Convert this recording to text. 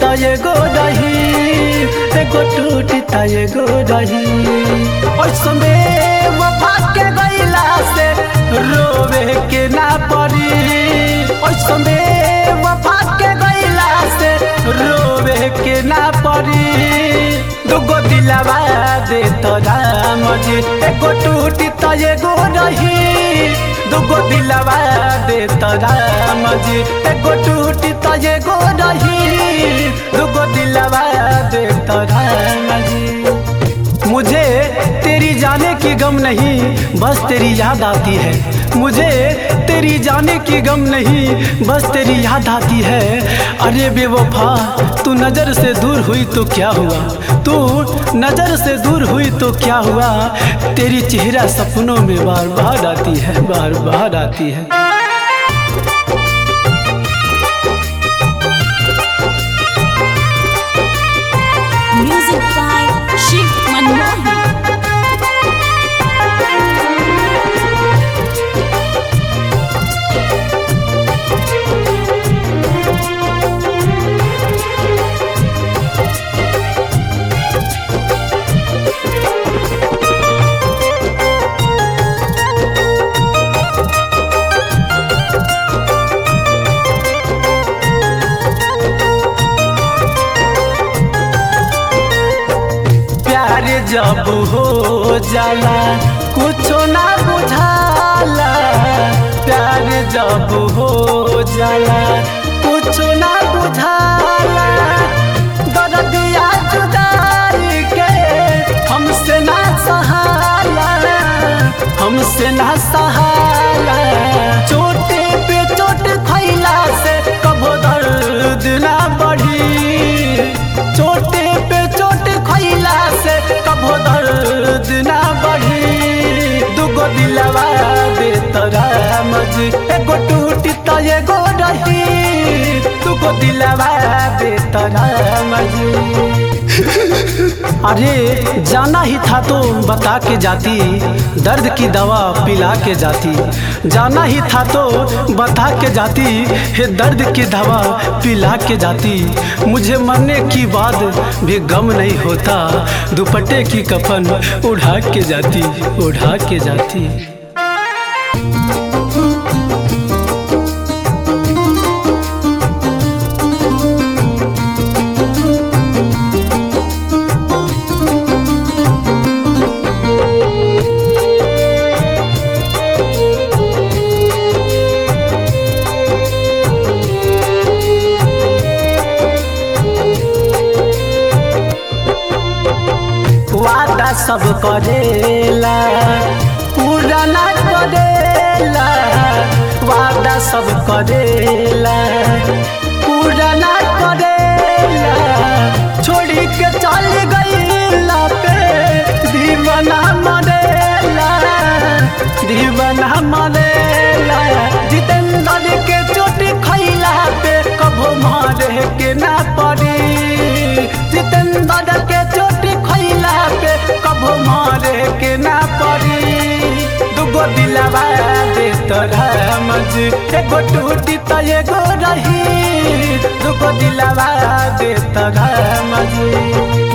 त एगो रही एगो टूटी त एगो रही ओइसमे वफा के गइला से रोवे के ना पड़ी ओइसमे वफा के गइला से रोवे के ना पड़ी दुगो दिलवा दे तो राम जी एगो टूटी त एगो रही दुगो दिलवा दे तो राम जी एगो टूटी त एगो रही दुगो दिलवा दे तो राम जी मुझे तेरी जाने की गम नहीं बस तेरी याद आती है मुझे तेरी जाने की गम नहीं बस तेरी याद आती है अरे बेवफा तू नज़र से दूर हुई तो क्या हुआ तू नज़र से दूर हुई तो क्या हुआ तेरी चेहरा सपनों में बार बार आती है बार बार आती है Music by Shiv Manmohan. प्यार जब हो जाला कुछो ना बुझाला प्यार जब हो जाला कुछो ना बुझाला दर्दिया जुदाई के हमसे ना सहाला हमसे ना सहाला चोटे पे चोट खैला से कभो दर्द ना बढ़ी चोटे पे चोट खैला से कभो दर्द ना बढ़ी दुगो दिलवा दे तोरा मजी एगो टूटी त एगो रही दुगो दिलवा दे तोरा मजी अरे जाना ही था तो बता के जाती दर्द की दवा पिला के जाती जाना ही था तो बता के जाती हे दर्द की दवा पिला के जाती मुझे मरने की बाद भी गम नहीं होता दुपट्टे की कफन उड़ा के जाती उड़ा के जाती वादा सब करेला पूरा ना करेला वादा सब करेला पूरा ना करेला छोड़ी के चल गईला पे दीवाना मरेला दीवाना मरेला जितेंद्र के चोट खैला पे कभो मारे के ना पड़ी जितेंद्र के चोट खैला पे कभो मारे के ना पड़ी दुगो दिलवा दे तोरा मजी एगो टूटी त एगो रही दुगो दिलवा दे तोरा मजी